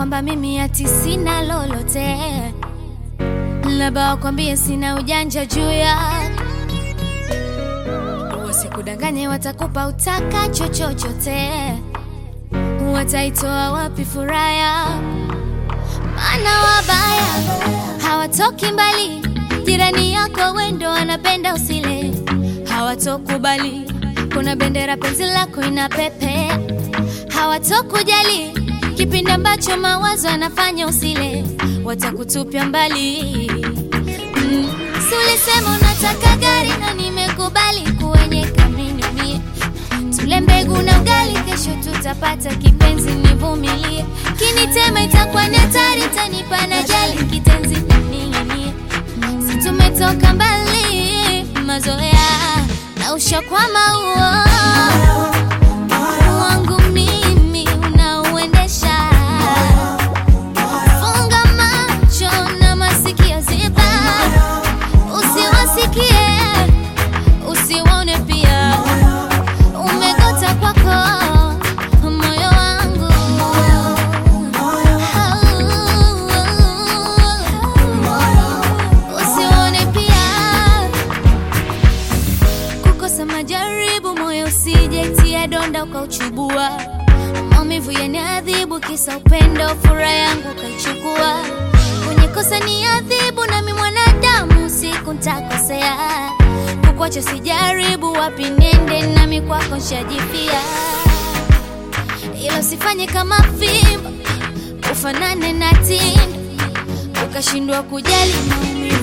kwamba mimi ati sina lolote, labda wakwambie sina ujanja juu ya wasikudanganye, watakupa utakacho chochote, wataitoa wapi furaha ya maana wabaya hawatoki mbali, jirani yako wendo wanapenda usile, hawatokubali kuna bendera penzi lako ina pepe, hawatokujali kipindi ambacho mawazo yanafanya usile, watakutupia mbali. Mm, si ulisema unataka gari na nimekubali kuwenye kamini mie tule mbegu na ugali, kesho tutapata kipenzi, nivumilie. Kinitema itakuwa ni hatari, tanipa na jali kitenzi ning'inie. Si tumetoka mbali, mazoea na ushakwama huo wangu mimi unauendesha. Funga macho na masikio ziba, usiwasikie usiwaone pia umegota kwako moyo wangu usione pia kukosa majaribu moyo usijetia donda ukauchubua maumivu yaniadhibu kisa upendo furaha yangu ukaichukua kwenye kosa ni adhibu nami mwanadamu siku ntakosea kukwacha sijaribu wapi nende nami kwako nshajipia ilo sifanye kama fimbo ufanane na tindo ukashindwa kujali maumivu